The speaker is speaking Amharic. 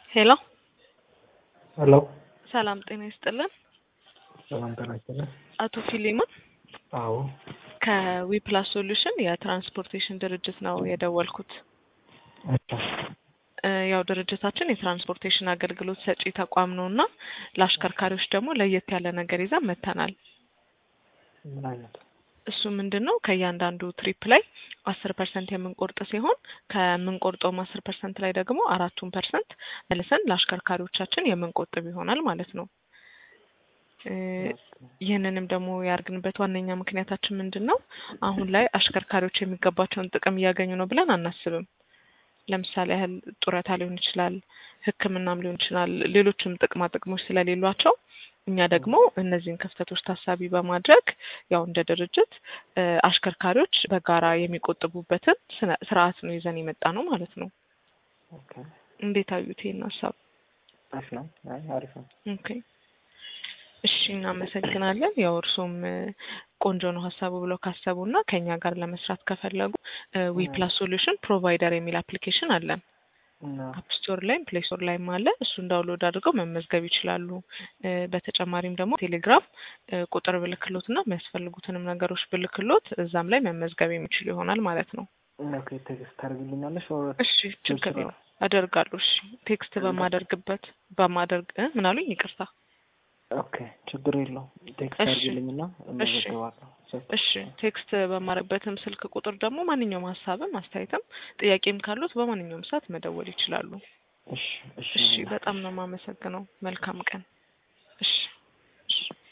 ሄሎ ሄሎ ሰላም ጤና ይስጥልን። ሰላም ጤና ይስጥልን። አቶ ፊሊሞን አዎ ከዊፕላስ ሶሉሽን የትራንስፖርቴሽን ድርጅት ነው የደወልኩት። እሺ እ ያው ድርጅታችን የትራንስፖርቴሽን አገልግሎት ሰጪ ተቋም ነው እና ለአሽከርካሪዎች ደግሞ ለየት ያለ ነገር ይዘን መጥተናል። ምን አይነት እሱ ምንድን ነው ከእያንዳንዱ ትሪፕ ላይ አስር ፐርሰንት የምንቆርጥ ሲሆን ከምንቆርጠውም አስር ፐርሰንት ላይ ደግሞ አራቱን ፐርሰንት መልሰን ለአሽከርካሪዎቻችን የምንቆጥብ ይሆናል ማለት ነው። እ ይህንንም ደግሞ ያርግንበት ዋነኛ ምክንያታችን ምንድን ነው? አሁን ላይ አሽከርካሪዎች የሚገባቸውን ጥቅም እያገኙ ነው ብለን አናስብም። ለምሳሌ ያህል ጡረታ ሊሆን ይችላል፣ ሕክምናም ሊሆን ይችላል፣ ሌሎችም ጥቅማ ጥቅሞች ስለሌሏቸው እኛ ደግሞ እነዚህን ክፍተቶች ታሳቢ በማድረግ ያው እንደ ድርጅት እ አሽከርካሪዎች በጋራ የሚቆጥቡበትን ስነ- ስርዓት ነው ይዘን የመጣ ነው ማለት ነው። ኦኬ እንዴት አዩት ይሄን ሀሳብ? አሪፍ ነው። አይ አሪፍ ነው። ኦኬ እሺ፣ እናመሰግናለን። ያው እርሶም እ ቆንጆ ነው ሀሳቡ ብለው ካሰቡ እና ከኛ ጋር ለመስራት ከፈለጉ ዊፕላስ ሶሉሽን ፕሮቫይደር የሚል አፕሊኬሽን አለን። እና አፕ ስቶር ላይም ፕሌይ ስቶር ላይም አለ። እሱን ዳውንሎድ አድርገው መመዝገብ ይችላሉ። እ በተጨማሪም ደግሞ ቴሌግራም እ ቁጥር ብልክሎት እና የሚያስፈልጉትንም ነገሮች ብልክሎት እዛም ላይ መመዝገብ የሚችሉ ይሆናል ማለት ነው። ኦኬ ቴክስት ታደርግልኛለሽ? ኦር እሺ ችግር ስራ? የለውም አደርጋለሁ። እሺ ቴክስት በማደርግበት በማደርግ እ ምን አሉኝ? ይቅርታ። ኦኬ ችግር የለውም። ቴክስት እሺ። አድርግልኝና እመዘግባለሁ። እሺ ቴክስት በማረግበትም ስልክ ቁጥር ደግሞ ማንኛውም ሀሳብም አስተያየትም ጥያቄም ካሉት በማንኛውም ሰዓት መደወል ይችላሉ። እሺ እሺ እሺ በጣም ነው የማመሰግነው። መልካም ቀን።